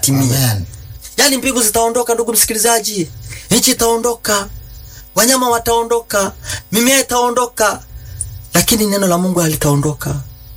yatimie. Amen. Yaani mbingu zitaondoka, ndugu msikilizaji, nchi itaondoka, wanyama wataondoka, mimea itaondoka, lakini neno la Mungu halitaondoka.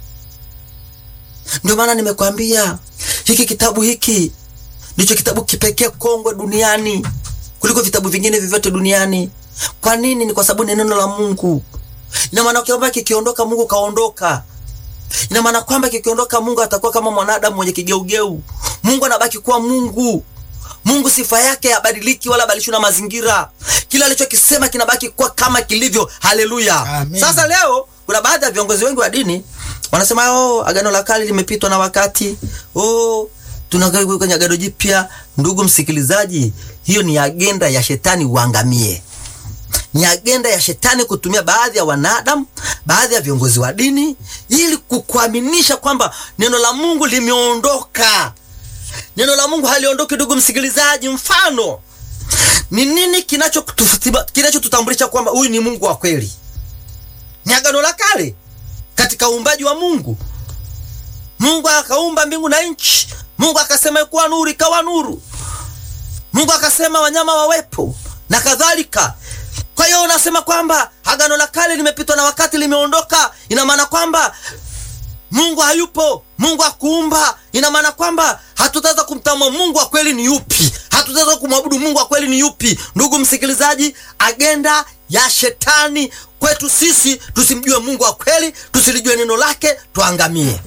Ndio maana nimekwambia hiki kitabu hiki ndicho kitabu kipekee kongwe duniani kuliko vitabu vingine vyovyote duniani. Kwa nini? Ni kwa sababu ni neno la Mungu. Ina maana kwamba kikiondoka, Mungu kaondoka. Ina maana kwamba kikiondoka, Mungu atakuwa kama mwanadamu mwenye kigeugeu. Mungu anabaki kuwa Mungu. Mungu sifa yake habadiliki wala badilishwi na mazingira. Kila alichokisema kinabaki kuwa kama kilivyo. Haleluya! Amen. Sasa leo kuna baadhi ya viongozi wengi wa dini wanasema oh, agano la kale limepitwa na wakati. Oh, tunakaa kwenye agano jipya. Ndugu msikilizaji, hiyo ni agenda ya shetani uangamie ni agenda ya shetani kutumia baadhi ya wanadamu, baadhi ya viongozi wa dini ili kukuaminisha kwamba neno la Mungu limeondoka. Neno la Mungu haliondoki, ndugu msikilizaji. Mfano ni nini kinachotutambulisha kinachotutambulisha kwamba huyu ni Mungu wa kweli? Ni agano la kale katika uumbaji wa Mungu. Mungu akaumba mbingu na nchi. Mungu akasema ikuwa nuru, ikawa nuru. Mungu akasema wanyama wawepo na kadhalika. Kwa hiyo unasema kwamba agano la kale limepitwa na wakati, limeondoka. Ina maana kwamba Mungu hayupo, Mungu akuumba. Ina maana kwamba hatutaweza kumtambua Mungu wa kweli ni yupi, hatutaweza kumwabudu Mungu wa kweli ni yupi. Ndugu msikilizaji, agenda ya shetani kwetu sisi tusimjue Mungu wa kweli, tusilijue neno lake, tuangamie.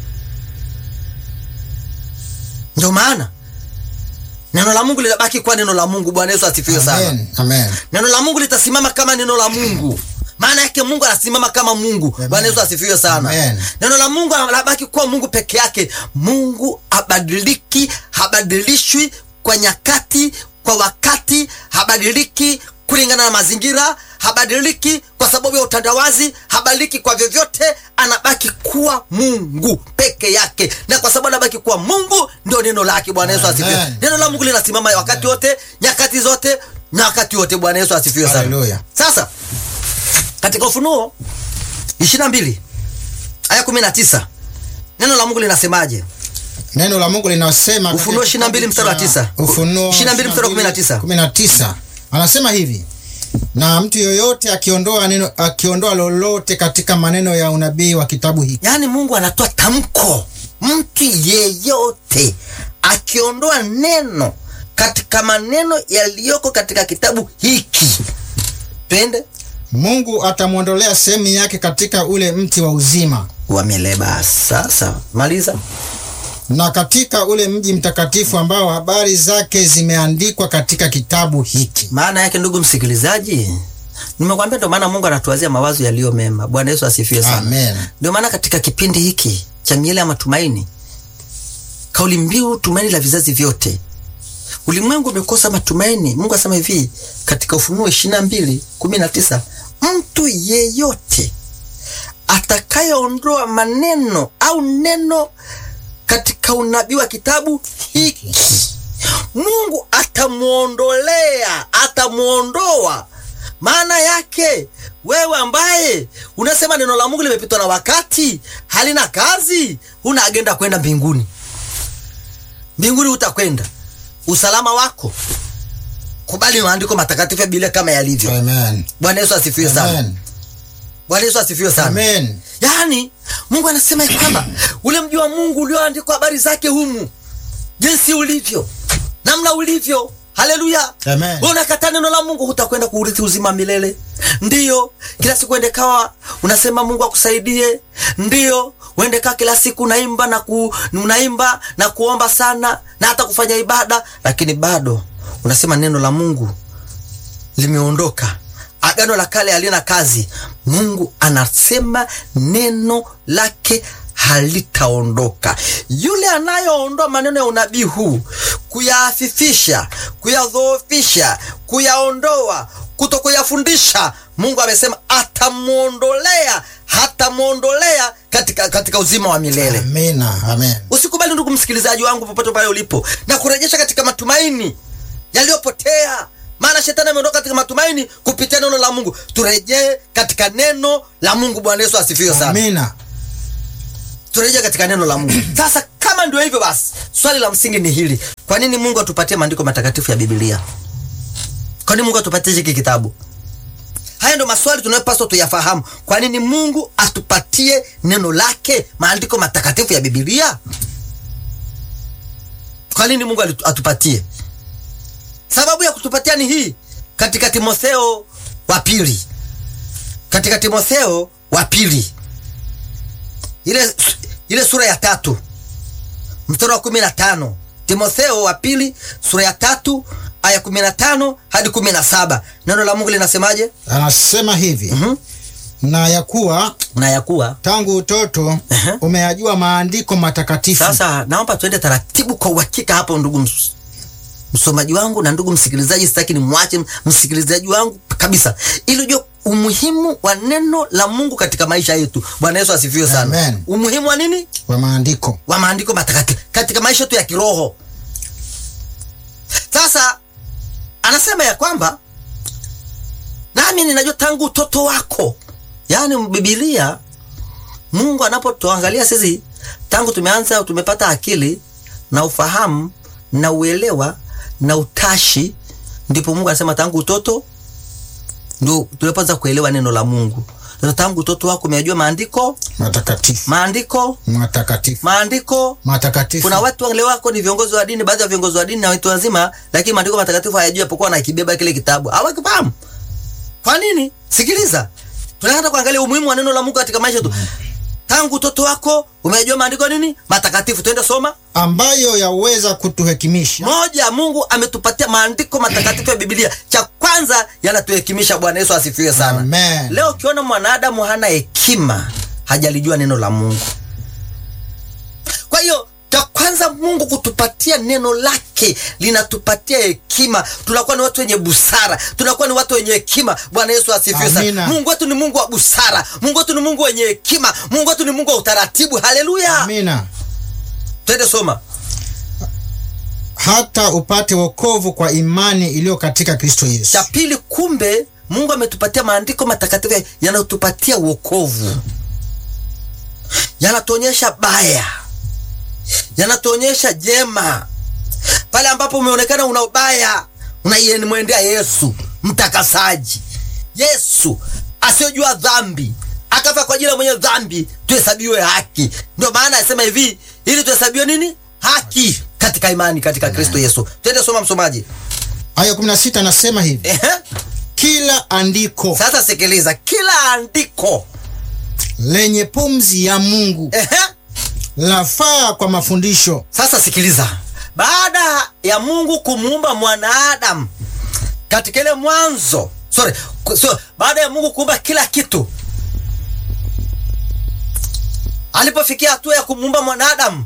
Ndio maana neno la Mungu linabaki kuwa neno la Mungu. Bwana Yesu asifiwe sana. Amen. Amen. Neno la Mungu litasimama kama neno la Mungu. Maana yake Mungu anasimama kama Mungu. Amen. Bwana Yesu asifiwe sana. Amen. Neno la Mungu anabaki kuwa Mungu peke yake. Mungu habadiliki, habadilishwi kwa nyakati, kwa wakati, habadiliki kulingana na mazingira, habadiliki kwa sababu ya utandawazi, habadiliki kwa vyovyote, anabaki kuwa Mungu peke yake. Na kwa sababu anabaki kuwa Mungu, ndio neno lake. Bwana Yesu asifiwe. Amen. Neno la Mungu linasimama wakati wote, nyakati zote, na wakati wote. Bwana Yesu asifiwe sana. Haleluya. Sasa katika Ufunuo 22 aya 19 neno la Mungu linasemaje? Neno la Mungu linasema Ufunuo katika 22 kitabu mstari wa cha tisa. Ufunuo 22 mstari wa 19. 19. Anasema hivi: na mtu yoyote akiondoa neno akiondoa lolote katika maneno ya unabii wa kitabu hiki Yaani Mungu anatoa tamko, mtu yeyote akiondoa neno katika maneno yaliyoko katika kitabu hiki, twende Mungu atamwondolea sehemu yake katika ule mti wa uzima wameleba. Sasa maliza. na katika ule mji mtakatifu ambao habari zake zimeandikwa katika kitabu hiki. Maana yake ndugu msikilizaji, nimekwambia ndio maana Mungu anatuwazia mawazo yaliyo mema. Bwana Yesu asifiwe sana. Amen. Ndio maana katika kipindi hiki cha miele ya matumaini, kauli mbiu tumaini la vizazi vyote. Ulimwengu umekosa matumaini. Mungu asema hivi katika Ufunuo 22 19, mtu yeyote atakayeondoa maneno au neno katika unabii wa kitabu hiki Mungu atamwondolea, atamwondoa. Maana yake wewe ambaye unasema neno la Mungu limepitwa na wakati, halina kazi, huna agenda kwenda mbinguni. Mbinguni utakwenda usalama wako, kubali maandiko matakatifu ya Biblia kama yalivyo. Amen. Bwana Yesu asifiwe sana. Amen. Bwana Yesu asifiwe sana. Amen. Yaani Mungu anasema ya kwamba ule mji wa Mungu ulioandikwa habari zake humu, jinsi ulivyo, namna ulivyo. Haleluya! Amen. Wewe unakataa neno la Mungu, hutakwenda kuurithi uzima milele. Ndiyo, kila siku uende kawa unasema Mungu akusaidie. Ndiyo, uende kaa kila siku unaimba na ku, unaimba na kuomba sana na hata kufanya ibada, lakini bado unasema neno la Mungu limeondoka. Agano la kale halina kazi. Mungu anasema neno lake halitaondoka. Yule anayeondoa maneno ya unabii huu, kuyaafifisha, kuyadhoofisha, kuyaondoa, kuto kuyafundisha, Mungu amesema atamwondolea, hatamwondolea katika, katika uzima wa milele. Amina. Amen. Usikubali ndugu msikilizaji wangu, popote pale ulipo, na kurejesha katika matumaini yaliyopotea. Maana shetani ameondoka katika matumaini kupitia neno la Mungu. Turejee katika neno la Mungu. Bwana Yesu asifiwe sana. Amina. Turejee katika neno la Mungu. Sasa kama ndio hivyo basi, swali la msingi ni hili: kwa nini Mungu atupatie maandiko matakatifu ya Biblia? Kwa nini Mungu atupatie hiki kitabu? Haya ndio maswali tunayopaswa tuyafahamu. Kwa nini Mungu atupatie neno lake, maandiko matakatifu ya Biblia? Kwa nini Mungu alitu- atupatie? Sababu ya kutupatia ni hii, katika Timotheo wa pili, katika Timotheo wa pili ile, ile sura ya tatu mstari wa kumi na tano Timotheo wa pili sura ya tatu aya kumi na tano hadi kumi na saba neno la Mungu linasemaje? Anasema hivi Mhm. na ya kuwa na ya kuwa tangu utoto Ehe. umeyajua maandiko matakatifu Sasa naomba tuende taratibu kwa uhakika hapo, ndugu ms- msomaji wangu na ndugu msikilizaji. Sitaki ni mwache msikilizaji wangu kabisa, ili ujue umuhimu wa neno la Mungu katika maisha yetu. Bwana Yesu asifiwe sana. Amen. Umuhimu wa nini? wa maandiko. Wa maandiko matakatifu katika maisha yetu ya kiroho. Sasa anasema ya kwamba nami ninajua tangu utoto wako, yaani Biblia Mungu anapotuangalia sisi tangu tumeanza tumepata akili na ufahamu na uelewa na utashi, ndipo Mungu anasema tangu utoto ndio tulipoanza kuelewa neno la Mungu. Sasa tangu utoto wako umejua maandiko, Matakatifu. maandiko, Matakatifu. maandiko. Matakatifu. Kuna watu leo wako ni viongozi wa dini, baadhi ya viongozi wa dini na watu wazima, lakini maandiko matakatifu hayajui, apokuwa anakibeba kile kitabu hawakifahamu. Kwa nini? Sikiliza, tunaanza kuangalia umuhimu wa neno la Mungu katika maisha yetu. Tangu utoto wako umejua maandiko nini matakatifu. Twende soma ambayo yaweza kutuhekimisha moja. Mungu ametupatia maandiko matakatifu ya Biblia. Cha kwanza yanatuhekimisha. Bwana Yesu asifiwe sana. Amen. Leo ukiona mwanadamu hana hekima, hajalijua neno la Mungu. Kwa hiyo cha kwanza Mungu kutupatia neno lake linatupatia hekima. Tunakuwa ni watu wenye busara, tunakuwa ni watu wenye hekima. Bwana Yesu asifiwe sana. Amina. Mungu wetu ni Mungu wa busara, Mungu wetu ni Mungu wenye hekima, Mungu wetu ni Mungu wa utaratibu. Haleluya! amina Twende soma hata upate wokovu kwa imani iliyo katika Kristo Yesu. cha pili. Kumbe Mungu ametupatia maandiko matakatifu yanayotupatia wokovu, yanatuonyesha baya, yanatuonyesha jema. Pale ambapo umeonekana una ubaya, unaiemwendea Yesu mtakasaji, Yesu asiyojua dhambi akafa kwa ajili ya mwenye dhambi tuhesabiwe haki. Ndio maana anasema hivi, ili tuhesabiwe nini? Haki katika imani katika Kristo Yesu. Twende soma, msomaji. Aya 16 anasema hivi, Ehe. kila andiko Sasa sikiliza, kila andiko lenye pumzi ya Mungu ehe. lafaa kwa mafundisho. Sasa sikiliza, baada ya Mungu kumuumba mwanadamu katika ile mwanzo, sorry, ku- so, baada ya Mungu kuumba kila kitu, alipofikia hatua ya kumuumba mwanadamu,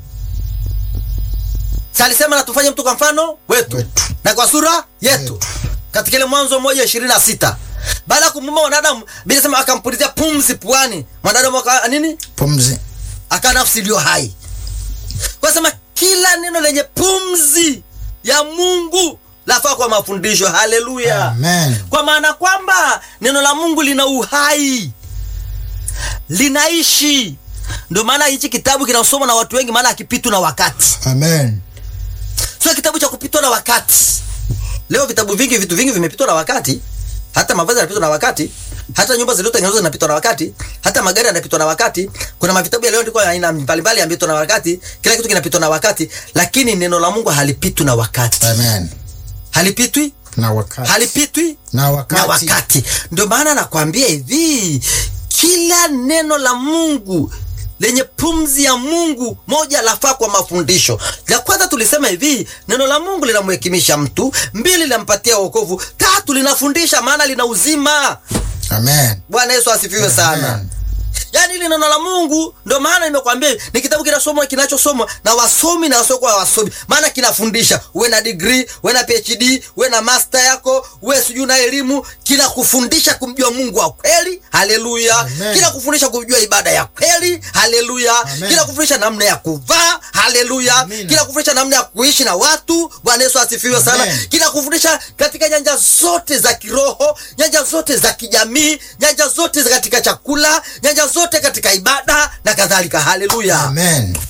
si alisema na tufanye mtu kwa mfano wetu, Wetu. na kwa sura yetu, Yetu. katika ile Mwanzo moja ishirini na sita baada ya kumuumba mwanadamu, Biblia inasema akampulizia pumzi puani, mwanadamu aka nini Pumzi. aka nafsi iliyo hai. Kwa sema kila neno lenye pumzi ya Mungu lafaa kwa mafundisho. Haleluya! Amen. Kwa maana kwamba neno la Mungu lina uhai, linaishi. Ndio maana hichi kitabu kinasomwa na watu wengi, maana hakipitwi na wakati, Amen. sio kitabu cha kupitwa na wakati. Leo vitabu vingi, vitu vingi vimepitwa na wakati, hata mavazi yanapitwa na wakati, hata nyumba zilizotengenezwa zinapitwa na wakati, hata magari yanapitwa na wakati. Kuna mavitabu yaliyoandikwa ya aina mbalimbali yamepitwa na wakati, kila kitu kinapitwa na wakati, lakini neno la Mungu halipitwi na wakati, Amen. halipitwi, Na wakati. halipitwi Na wakati. na wakati. Ndio maana nakwambia hivi, kila neno la Mungu lenye pumzi ya Mungu moja lafaa kwa mafundisho. La kwanza tulisema hivi, neno la Mungu linamhekimisha mtu, mbili linampatia wokovu, tatu linafundisha, maana lina uzima. Amen. Bwana Yesu asifiwe sana. Amen. Yaani hili neno la Mungu ndio maana nimekwambia ni kitabu kinasomwa kinachosomwa na wasomi na wasiokuwa wasomi, maana kinafundisha. Uwe na degree, uwe na PhD, uwe na master yako, uwe sijui na elimu, kinakufundisha kumjua Mungu wa kweli. Haleluya! Amen. Kinakufundisha kujua ibada ya kweli. Haleluya! Amen. Kinakufundisha namna ya kuvaa. Haleluya! Amina. Kinakufundisha namna ya kuishi na watu. Bwana Yesu asifiwe sana. Amen. Kinakufundisha katika nyanja zote za kiroho, nyanja zote za kijamii, nyanja zote za katika chakula, nyanja zote katika ibada na kadhalika. Haleluya! Amen.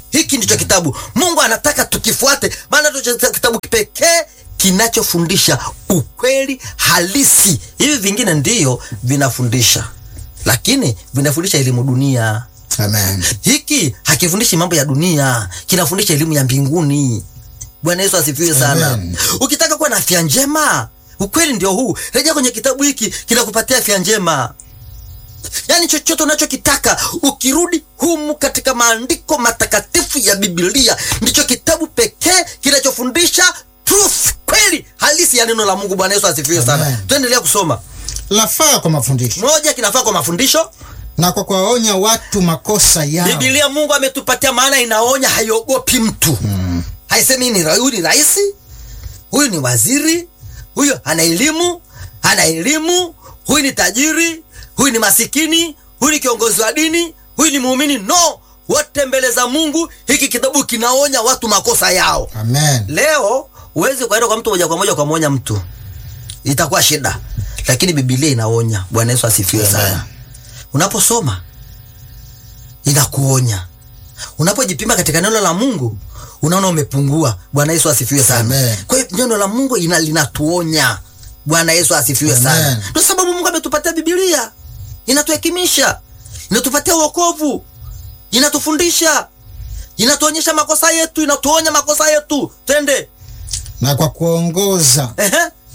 hiki ndicho kitabu mungu anataka tukifuate maana ndicho kitabu pekee kinachofundisha ukweli halisi hivi vingine ndiyo vinafundisha lakini vinafundisha elimu dunia Amen. hiki hakifundishi mambo ya dunia kinafundisha elimu ya mbinguni bwana yesu asifiwe sana Amen. ukitaka kuwa na afya njema ukweli ndio huu rejea kwenye kitabu hiki kinakupatia afya njema yaani chochote unachokitaka ukirudi humu katika maandiko matakatifu ya bibilia ndicho kitabu pekee kinachofundisha truth kweli halisi ya neno la mungu bwana yesu asifiwe sana Amen. tuendelea kusoma Lafaa kwa mafundisho moja kinafaa kwa mafundisho na kwa kuwaonya watu makosa yao. bibilia mungu ametupatia maana inaonya haiogopi mtu mm. haisemi ni ra- huyu ni rahisi huyu ni waziri huyu ana elimu ana elimu huyu ni tajiri huyu ni masikini huyu ni kiongozi wa dini huyu ni muumini no wote mbele za mungu hiki kitabu kinaonya watu makosa yao Amen. leo huwezi kuenda kwa mtu moja kwa moja ukamwonya mtu itakuwa shida lakini bibilia inaonya bwana yesu asifiwe Amen. sana unaposoma inakuonya unapojipima katika neno la mungu unaona umepungua bwana yesu asifiwe sana Amen. kwa hiyo neno la mungu ina, linatuonya bwana yesu asifiwe Amen. sana ndio sababu mungu ametupatia bibilia inatuhekimisha inatupatia uokovu inatufundisha inatuonyesha makosa yetu inatuonya makosa yetu twende Na kwa kuongoza Ehe.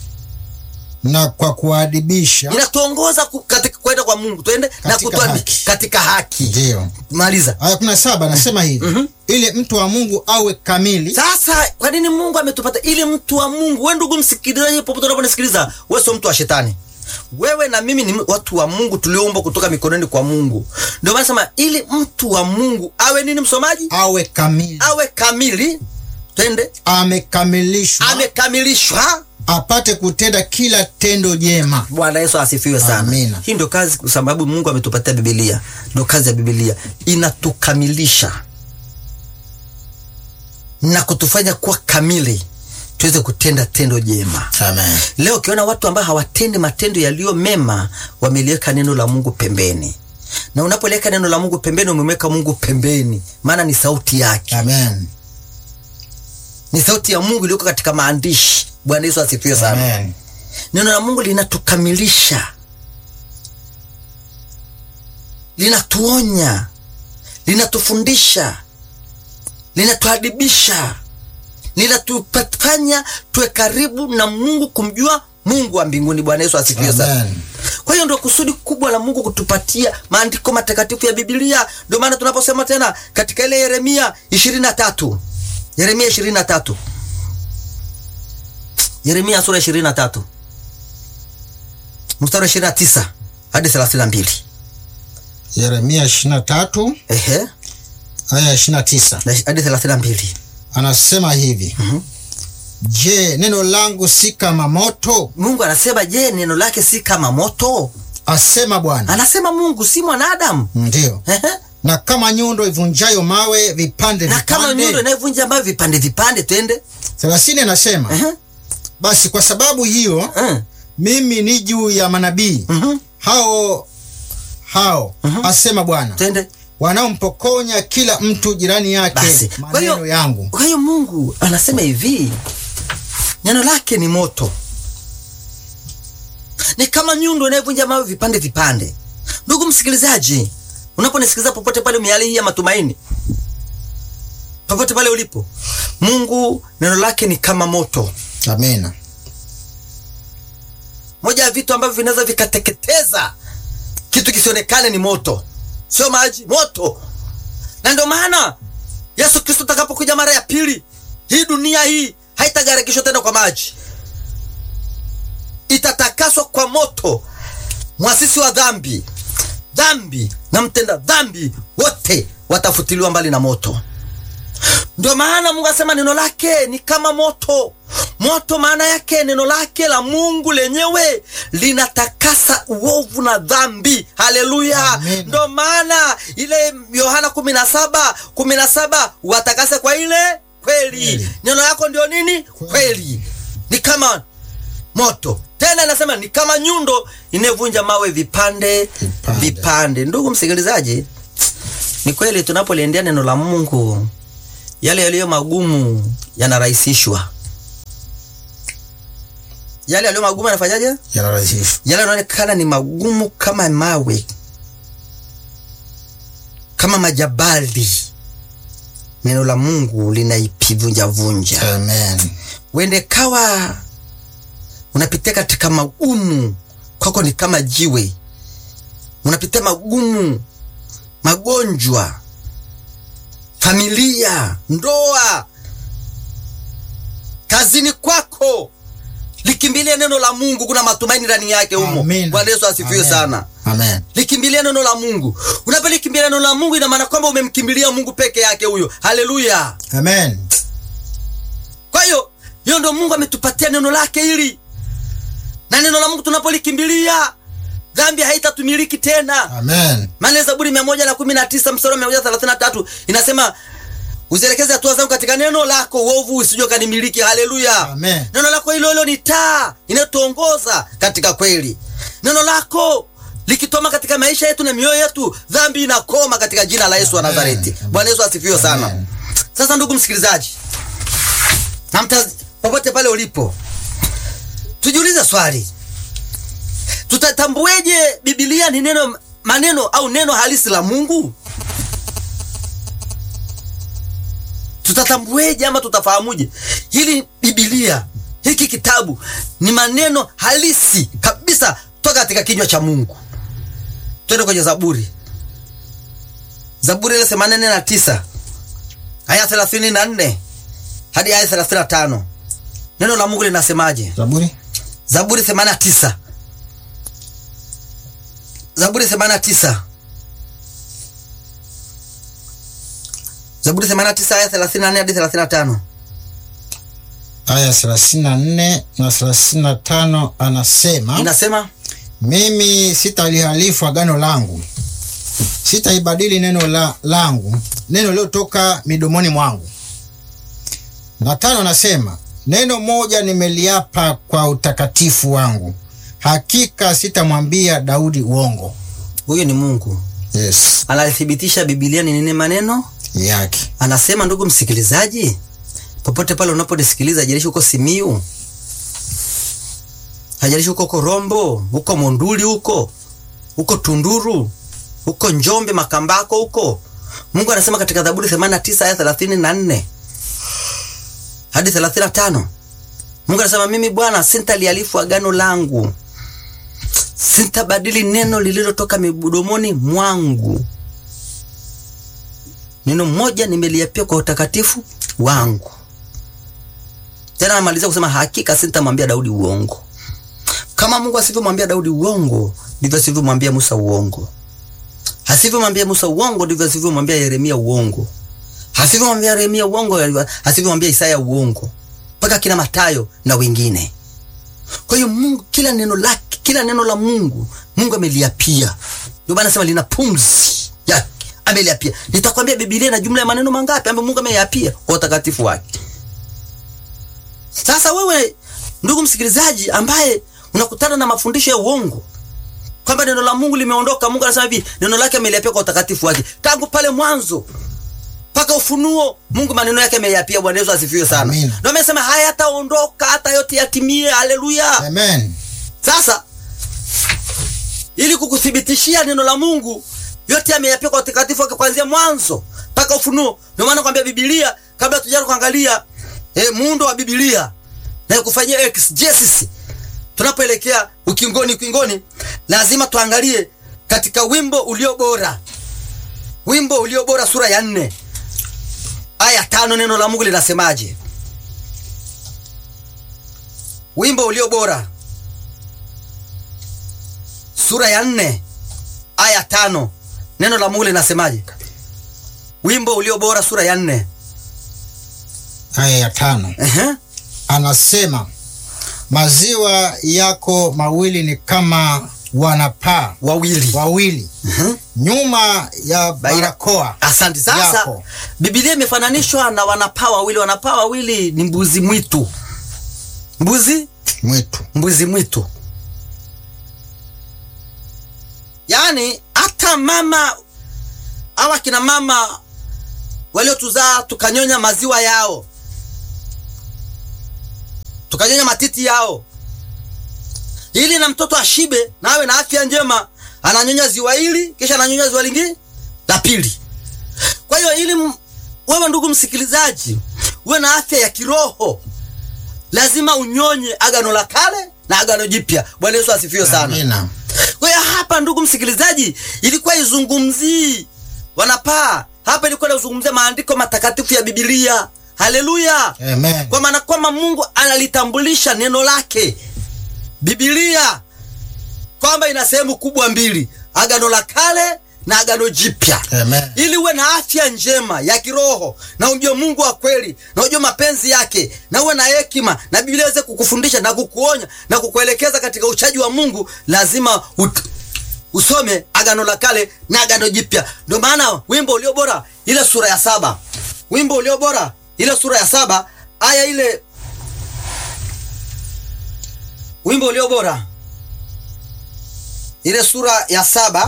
na kwa kuadibisha inatuongoza ku- katika kwenda kwa mungu twende na Katika kutuadi haki. katika haki ndiyo. maliza Aya kumi na saba anasema hivi ili mtu wa Mungu awe kamili sasa kwa nini mungu ametupata ili mtu wa mungu we ndugu msikilizaji popote unaponisikiliza we sio mtu wa shetani wewe na mimi ni watu wa mungu tulioumbwa kutoka mikononi kwa mungu ndio maana sema ili mtu wa mungu awe nini msomaji awe kamili awe kamili twende amekamilishwa amekamilishwa apate kutenda kila tendo jema. bwana yesu asifiwe sana Amina. hii ndio kazi kwa sababu mungu ametupatia bibilia ndio kazi ya bibilia inatukamilisha na kutufanya kuwa kamili tuweze kutenda tendo jema Amen. leo ukiona watu ambao hawatendi matendo yaliyo mema wameliweka neno la mungu pembeni na unapoliweka neno la mungu pembeni umemweka mungu pembeni maana ni sauti yake Amen. ni sauti ya mungu iliyoko katika maandishi bwana yesu asifiwe sana Amen. neno la mungu linatukamilisha linatuonya linatufundisha linatuadibisha linatufanya tuwe karibu na mungu kumjua mungu wa mbinguni bwana yesu asifiwe sana Amen. kwa hiyo ndio kusudi kubwa la mungu kutupatia maandiko matakatifu ya bibilia ndio maana tunaposema tena katika ile yeremia ishirini na tatu yeremia ishirini na tatu yeremia sura ishirini na tatu mstari wa ishirini na tisa hadi thelathini na mbili Yeremia 23 ehe aya 29 na- hadi thelathini na mbili anasema hivi Je, neno langu si kama moto? mungu anasema je neno lake si kama moto Asema Bwana. anasema mungu si mwanadamu Ndiyo. Ehe. Na kama nyundo ivunjayo mawe vipande na kama nyundo vipande. inayovunja ambayo vipande vipande twende 30 anasema Ehe. basi kwa sababu hiyo Eh. mimi ni juu ya manabii Mhm. hao hao asema Bwana twende wanaompokonya kila mtu jirani yake basi kwa maneno hiyo yangu. kwa hiyo mungu anasema hivi neno lake ni moto ni kama nyundo inayovunja mawe vipande vipande ndugu msikilizaji unaponisikiliza popote pale miali hii ya matumaini popote pale ulipo mungu neno lake ni kama moto Amina. moja ya vitu ambavyo vinaweza vikateketeza kitu kisionekane ni moto sio maji moto na ndio maana yesu kristo atakapokuja mara ya pili hii dunia hii haitagarikishwa tena kwa maji itatakaswa kwa moto mwasisi wa dhambi dhambi na mtenda dhambi wote watafutiliwa mbali na moto ndio maana mungu asema neno lake ni kama moto moto maana yake neno lake la mungu lenyewe linatakasa uovu na dhambi haleluya Amen. ndio maana ile yohana kumi na saba kumi na saba watakase kwa ile kweli Kweli. neno lako ndio nini kweli ni kama moto tena inasema ni kama nyundo inayovunja mawe vipande Vipande. vipande ndugu msikilizaji ni kweli tunapoliendea neno la mungu yale yaliyo magumu yanarahisishwa. Yale yaliyo magumu yanafanyaje? yanarahisishwa. Yale yanaonekana ni magumu kama mawe, kama majabali, neno la Mungu linaipivunjavunja. Amen. Wende kawa unapitia katika magumu, kwako ni kama jiwe, unapitia magumu, magonjwa, familia, ndoa, kazini kwako, likimbilia neno la Mungu. Kuna matumaini ndani yake humo. Amen. Bwana Yesu asifiwe Amen. sana. Amen. Likimbilia neno la Mungu. Unapolikimbilia neno la Mungu, ina maana kwamba umemkimbilia Mungu peke yake huyo. Haleluya! Amen. Kwa hiyo hiyo ndio Mungu ametupatia neno lake hili, na neno la Mungu tunapolikimbilia dhambi haitatumiliki tena. Amen. Maana Zaburi mia moja na kumi na tisa mstari wa mia moja thelathini na tatu inasema uzielekeze hatua zangu katika neno lako, uovu usije kanimiliki. Haleluya! Amen. Neno lako hilo hilo ni taa inayotuongoza katika kweli. Neno lako likitoma katika maisha yetu na mioyo yetu, dhambi inakoma katika jina la Yesu wa Amen. Nazareti. Bwana Yesu asifiwe sana. Amen. Sasa ndugu msikilizaji, na mtaz- popote pale ulipo, tujiulize swali, tutatambueje Biblia ni neno maneno au neno halisi la Mungu? Tutatambueje ama tutafahamuje hili Biblia hiki kitabu ni maneno halisi kabisa toka katika kinywa cha Mungu? Twende kwenye Zaburi, Zaburi ile themanini na tisa aya thelathini na nne hadi aya thelathini na tano neno la Mungu linasemaje? Zaburi Zaburi 89 Zaburi 89 Zaburi 89 aya 34 hadi 35 aya 34 na 35 anasema inasema mimi sitalihalifu agano langu, sitaibadili neno la, langu neno lilotoka midomoni mwangu. Na tano anasema neno moja nimeliapa kwa utakatifu wangu, hakika sitamwambia Daudi uongo. huyu ni Mungu Yes, analithibitisha Biblia ni nini maneno yake anasema. Ndugu msikilizaji, popote pale unaponisikiliza, hajalishi huko Simiu, hajalishi huko Korombo, huko Monduli, huko huko Tunduru, huko Njombe, Makambako, huko Mungu anasema katika Zaburi 89 aya 34 hadi 35. Mungu anasema mimi Bwana sintalialifu agano langu, sintabadili neno lililotoka midomoni mwangu neno moja nimeliapia kwa utakatifu wangu. Tena anamalizia kusema hakika sitamwambia Daudi uongo. Kama Mungu asivyomwambia Daudi uongo, ndivyo asivyomwambia Musa uongo. Asivyomwambia Musa uongo, ndivyo asivyomwambia Yeremia uongo. Asivyomwambia Yeremia uongo, asivyomwambia Isaya uongo, mpaka kina Matayo na wengine. Kwa hiyo Mungu, kila neno lake, kila neno la Mungu, Mungu ameliapia. Ndio maana nasema lina pumzi yake, ameliapia. Nitakwambia Biblia ina jumla ya maneno mangapi ambayo Mungu ameyapia kwa utakatifu wake. Sasa wewe ndugu msikilizaji, ambaye unakutana na mafundisho ya uongo kwamba neno la Mungu limeondoka, Mungu anasema hivi, neno lake ameliapia kwa utakatifu wake tangu pale mwanzo mpaka Ufunuo. Mungu maneno yake ameyapia. Bwana Yesu asifiwe sana. Amina. Ndio amesema hayataondoka hata yote yatimie. Haleluya! Amen. Sasa ili kukuthibitishia neno la Mungu yote ameyapia kwa utakatifu wake kuanzia mwanzo mpaka Ufunuo. Ndio maana kwambia Biblia, kabla tujaanza kuangalia eh, muundo wa Biblia na kufanyia exegesis, tunapoelekea ukingoni ukingoni, lazima tuangalie katika wimbo ulio bora, wimbo ulio bora, sura ya nne aya tano, neno la Mungu linasemaje? Wimbo ulio bora sura ya nne aya tano neno la Mungu linasemaje? Wimbo ulio bora sura ya nne Aya ya tano Ehe. anasema maziwa yako mawili ni kama wanapaa wawili. wawili Ehe. nyuma ya barakoa Asante. Sasa yako. Biblia imefananishwa na wanapaa wawili. Wanapaa wawili ni mbuzi mwitu, mbuzi mwitu. mbuzi mwitu. Yaani hata mama au akina mama waliotuzaa tukanyonya maziwa yao, tukanyonya matiti yao, ili na mtoto ashibe na awe na afya njema. Ananyonya ziwa hili, kisha ananyonya ziwa lingine la pili. Kwa hiyo ili m- wewe ndugu msikilizaji uwe na afya ya kiroho, lazima unyonye agano la kale na agano jipya. Bwana Yesu asifiwe sana. Amina. Kwa hiyo hapa, ndugu msikilizaji, ilikuwa izungumzii wanapaa hapa, ilikuwa inazungumzia maandiko matakatifu ya Biblia. Haleluya! Amen. Kwa maana kwamba Mungu analitambulisha neno lake Biblia kwamba ina sehemu kubwa mbili, agano la kale na agano jipya Amen. ili uwe na afya njema ya kiroho na ujue Mungu wa kweli na ujue mapenzi yake na uwe na hekima na Biblia iweze kukufundisha na kukuonya na kukuelekeza katika uchaji wa Mungu, lazima ut usome agano la kale na agano jipya. Ndio maana wimbo ulio bora ile sura ya saba, wimbo ulio bora ile sura ya saba aya ile, wimbo ulio bora ile sura ya saba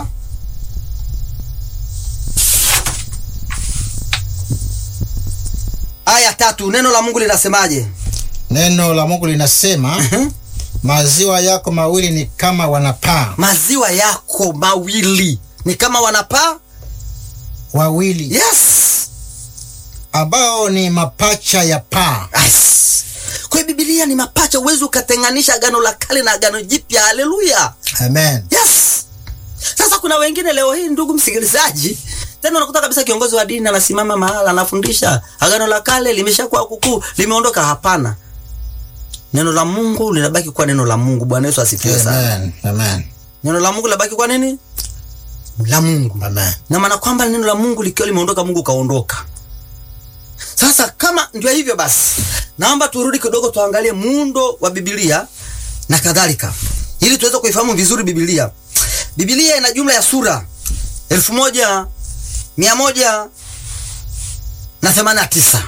aya tatu neno la Mungu linasemaje? Neno la Mungu linasema maziwa yako mawili ni kama wanapaa Maziwa yako mawili ni kama wanapaa. wawili Yes, ambao ni mapacha ya paa. yes. Kwa hiyo Biblia ni mapacha, uwezi ukatenganisha agano la kale na agano jipya. Haleluya, Amen. yes. Sasa kuna wengine leo hii, ndugu msikilizaji, tena unakuta kabisa kiongozi wa dini anasimama mahala anafundisha agano la kale limeshakuwa kukuu, limeondoka. Hapana, neno la Mungu linabaki kuwa neno la Mungu. Bwana Yesu asifiwe sana. Amen. Amen. Neno la Mungu linabaki kuwa nini? La Mungu. Amen. na maana kwamba neno la Mungu likiwa limeondoka, Mungu kaondoka. Sasa kama ndio hivyo basi, naomba turudi kidogo, tuangalie muundo wa Biblia na kadhalika, ili tuweze kuifahamu vizuri Biblia. Biblia ina jumla ya sura elfu moja mia moja na themanini na tisa.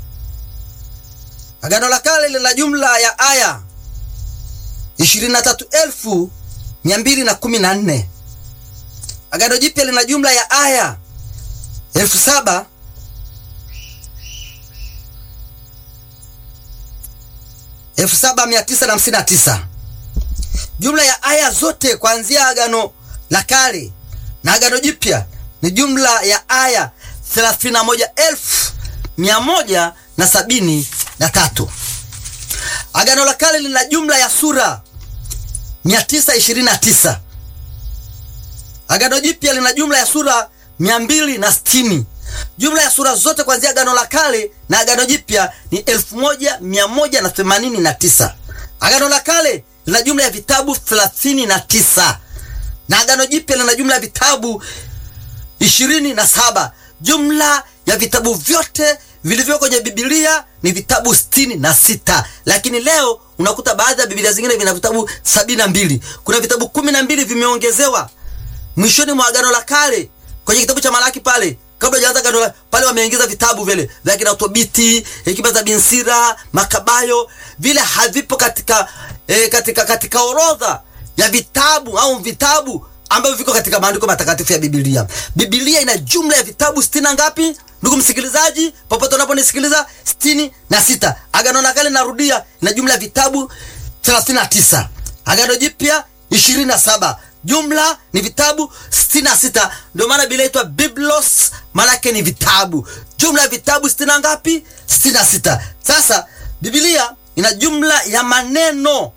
Agano la Kale lina jumla ya aya ishirini na tatu elfu mia mbili na kumi na nne. Agano Jipya lina jumla ya aya elfu saba elfu saba mia tisa na hamsini na tisa. Jumla ya aya zote kuanzia agano la kale na agano jipya ni jumla ya aya thelathini na moja elfu mia moja na sabini na tatu. Agano la kale lina jumla ya sura mia tisa ishirini na tisa. Agano Jipya lina jumla ya sura mia mbili na sitini. Jumla ya sura zote kuanzia Agano la Kale na Agano Jipya ni elfu moja mia moja na themanini na tisa. Agano la Kale lina jumla ya vitabu thelathini na tisa na Agano Jipya lina jumla ya vitabu ishirini na saba. Jumla ya vitabu vyote vilivyo kwenye Biblia ni vitabu sitini na sita, lakini leo unakuta baadhi ya Biblia zingine vina vitabu sabini na mbili. Kuna vitabu kumi na mbili vimeongezewa mwishoni mwa agano la kale kwenye kitabu cha Malaki pale, kabla hajaanza agano la pale, wameingiza vitabu vile vya kina Tobiti, hekima za Binsira, Makabayo, vile havipo katika eh, katika katika orodha ya vitabu au vitabu ambavyo viko katika maandiko matakatifu ya Biblia. Biblia ina jumla ya vitabu sitini na ngapi, ndugu msikilizaji, popote unaponisikiliza, sitini na sita. Agano la kale narudia, ina jumla ya vitabu thelathini na tisa. Agano jipya ishirini na saba jumla ni vitabu sitini na sita. Ndio maana Biblia inaitwa Biblos, maanake ni vitabu. Jumla ya vitabu sitini na ngapi? sitini na sita. Sasa Biblia ina jumla ya maneno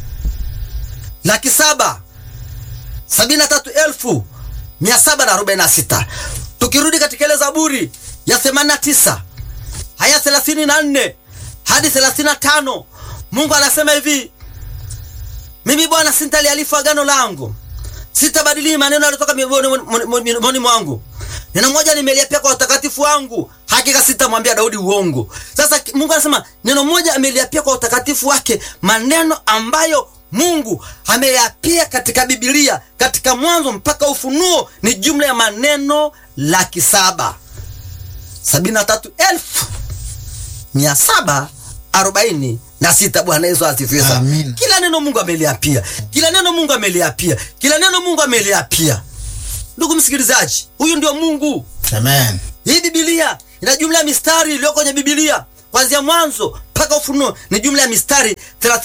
laki saba sabini na tatu elfu mia saba na arobaini na sita. Tukirudi katika ile Zaburi ya themanini na tisa haya thelathini na nne hadi thelathini na tano Mungu anasema hivi mimi Bwana sintalialifu agano langu, sitabadili maneno yaliyotoka midomoni mwangu. Neno moja nimeliapia kwa utakatifu wangu, hakika sitamwambia Daudi uongo. Sasa Mungu anasema neno moja ameliapia kwa utakatifu wake, maneno ambayo Mungu ameyapia katika Biblia, katika Mwanzo mpaka Ufunuo ni jumla ya maneno laki saba sabini na tatu elfu mia saba arobaini na sita. Bwana Yesu asifiwe sana. Amin. Kila neno Mungu ameliapia, kila neno Mungu ameliapia, kila neno Mungu ameliapia. Ndugu msikilizaji, huyu ndio Mungu. Amen. Hii Biblia ina jumla ya mistari iliyo kwenye Biblia kuanzia Mwanzo mpaka Ufunuo ni jumla ya mistari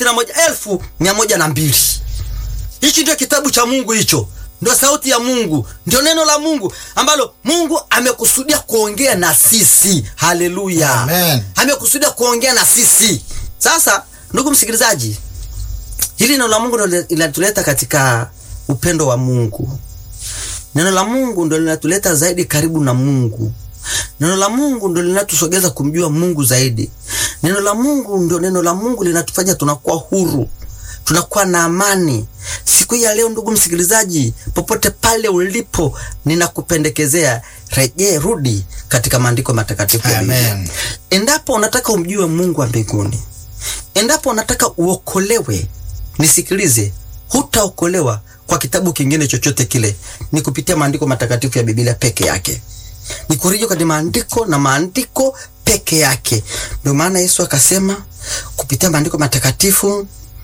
31102. Hichi ndio kitabu cha Mungu, hicho ndio sauti ya Mungu, ndio neno la Mungu ambalo Mungu amekusudia kuongea na sisi. Haleluya, Amen. amekusudia kuongea na sisi. Sasa ndugu msikilizaji, hili neno la Mungu ndio linatuleta katika upendo wa Mungu. Neno la Mungu ndio linatuleta zaidi karibu na Mungu. Neno la Mungu ndio linatusogeza kumjua Mungu zaidi. Neno la Mungu ndio neno la Mungu linatufanya tunakuwa huru, tunakuwa na amani. Siku hii ya leo, ndugu msikilizaji, popote pale ulipo, ninakupendekezea rejee, rudi katika maandiko matakatifu ya Biblia. Amen. Endapo unataka umjue Mungu wa mbinguni, endapo unataka uokolewe, nisikilize, hutaokolewa kwa kitabu kingine chochote kile, ni kupitia maandiko matakatifu ya Biblia peke yake ni kurejea kwenye maandiko na maandiko peke yake. Ndio maana Yesu akasema kupitia maandiko matakatifu,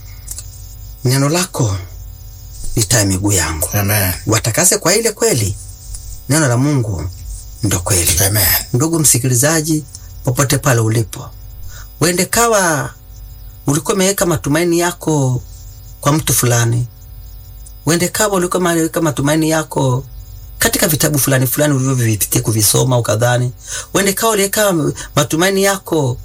neno lako ni taa ya miguu yangu, Amen. watakase kwa ile kweli. Neno la Mungu ndo kweli. Amen. Ndugu msikilizaji, popote pale ulipo, wende kawa ulikuwa umeweka matumaini yako kwa mtu fulani, wende kawa ulikuwa umeweka matumaini yako katika vitabu fulani fulani ulivyovipitia kuvisoma ukadhani, wende kawa uliweka matumaini yako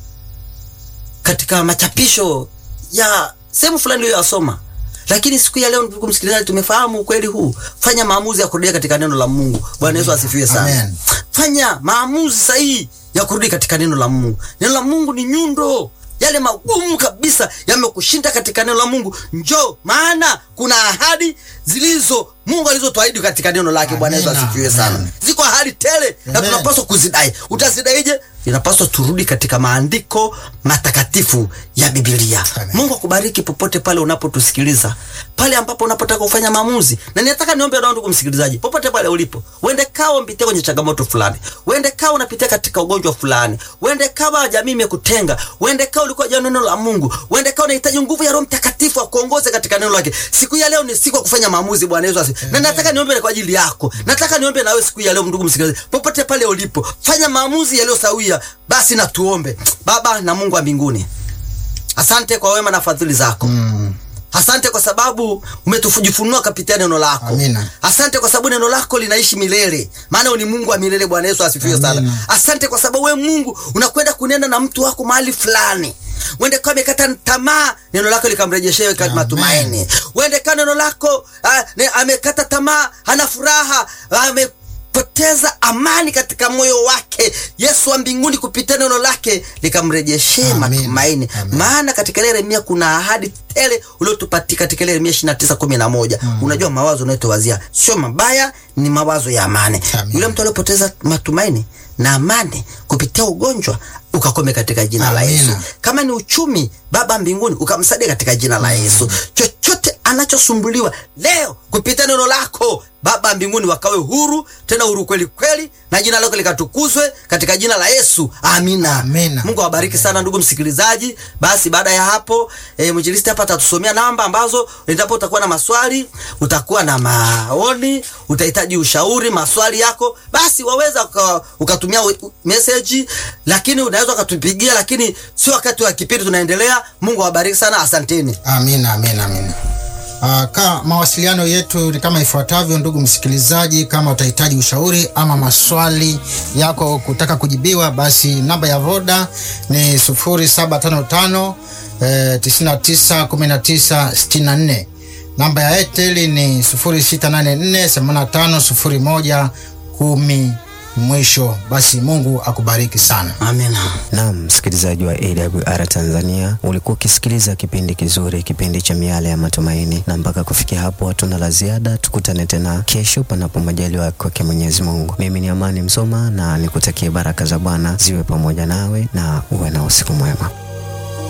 katika machapisho ya sehemu fulani uliyoyasoma. Lakini siku ya leo, ndugu msikilizaji, tumefahamu ukweli huu. Fanya maamuzi ya kurudi katika neno la Mungu. Bwana Yesu asifiwe sana. Amen. Fanya maamuzi sahihi ya kurudi katika neno la Mungu. Neno la Mungu ni nyundo, yale magumu kabisa yamekushinda katika neno la Mungu. Njoo, maana kuna ahadi zilizo Mungu alizotuahidi katika neno lake. Bwana Yesu Amina. asifiwe sana. Amen. Ziko ahadi tele na Amen. tunapaswa kuzidai. Utazidaije? Inapaswa turudi katika maandiko matakatifu ya Biblia. Amen. Mungu akubariki popote pale unapotusikiliza, pale ambapo unapotaka kufanya maamuzi. Na ninataka niombe na ndugu msikilizaji, popote pale ulipo, uende kawa unapitia kwenye changamoto fulani, uende kawa unapitia katika ugonjwa fulani, uende kawa jamii imekutenga, uende kawa ulikuwa jana neno la Mungu, uende kawa unahitaji nguvu ya Roho Mtakatifu akuongoze katika neno lake. Siku ya leo ni siku ya kufanya maamuzi. Bwana Yesu asifiwe. Na nataka niombe kwa ajili yako, nataka niombe na wewe siku ya leo, ndugu msikilizaji, popote pale ulipo, fanya maamuzi yaliyo sawia. Basi na tuombe. Baba na Mungu wa mbinguni, asante kwa wema na fadhili zako Mm. Asante kwa sababu umetujifunua kupitia neno lako. Amina. Asante kwa sababu neno lako linaishi milele, maana wewe ni Mungu wa milele. Bwana Yesu asifiwe Amina. sana. Asante kwa sababu wewe Mungu unakwenda kunena na mtu wako mahali fulani, wende kwa amekata tamaa, neno lako likamrejeshea katika Amen. matumaini. Wende kwa neno lako ah, ne, amekata tamaa, hana furaha, amepoteza amani katika moyo wake. Yesu wa mbinguni kupitia neno lake likamrejeshea Amen. matumaini Amen. maana katika ile Yeremia kuna ahadi tele uliotupatia katika ile Yeremia 29:11. Unajua mawazo unayotowazia sio mabaya, ni mawazo ya amani. Amen. Yule mtu aliyopoteza matumaini na amani kupitia ugonjwa ukakome katika jina la Amina. Yesu. Kama ni uchumi, Baba mbinguni ukamsaidia katika jina la Yesu. Chochote anachosumbuliwa leo kupitia neno lako Baba mbinguni wakawe huru, tena huru kweli kweli, na jina lako likatukuzwe katika jina la Yesu. Amina. Amina. Mungu awabariki sana ndugu msikilizaji. Basi baada ya hapo e, mwinjilisti hapa atatusomea namba ambazo endapo utakuwa na maswali, utakuwa na maoni, utahitaji ushauri, maswali yako, basi waweza uka- ukatumia u- u- message, lakini unaweza ukatupigia, lakini sio wakati wa kipindi tunaendelea. Mungu awabariki sana, asanteni. Amina, amina, amina. Uh, ka mawasiliano yetu ni kama ifuatavyo, ndugu msikilizaji, kama utahitaji ushauri ama maswali yako kutaka kujibiwa, basi namba ya Voda ni 0755 eh, 99 19 64. Namba ya Airtel ni 0684 85 01 10 mwisho. Basi Mungu akubariki sana. Amina. Naam, msikilizaji wa AWR Tanzania, ulikuwa ukisikiliza kipindi kizuri, kipindi cha miale ya matumaini, na mpaka kufikia hapo hatuna la ziada. Tukutane tena kesho, panapo majaliwa kwake Mwenyezi Mungu. Mimi ni Amani Msoma na nikutakie baraka za Bwana ziwe pamoja nawe na uwe na usiku mwema.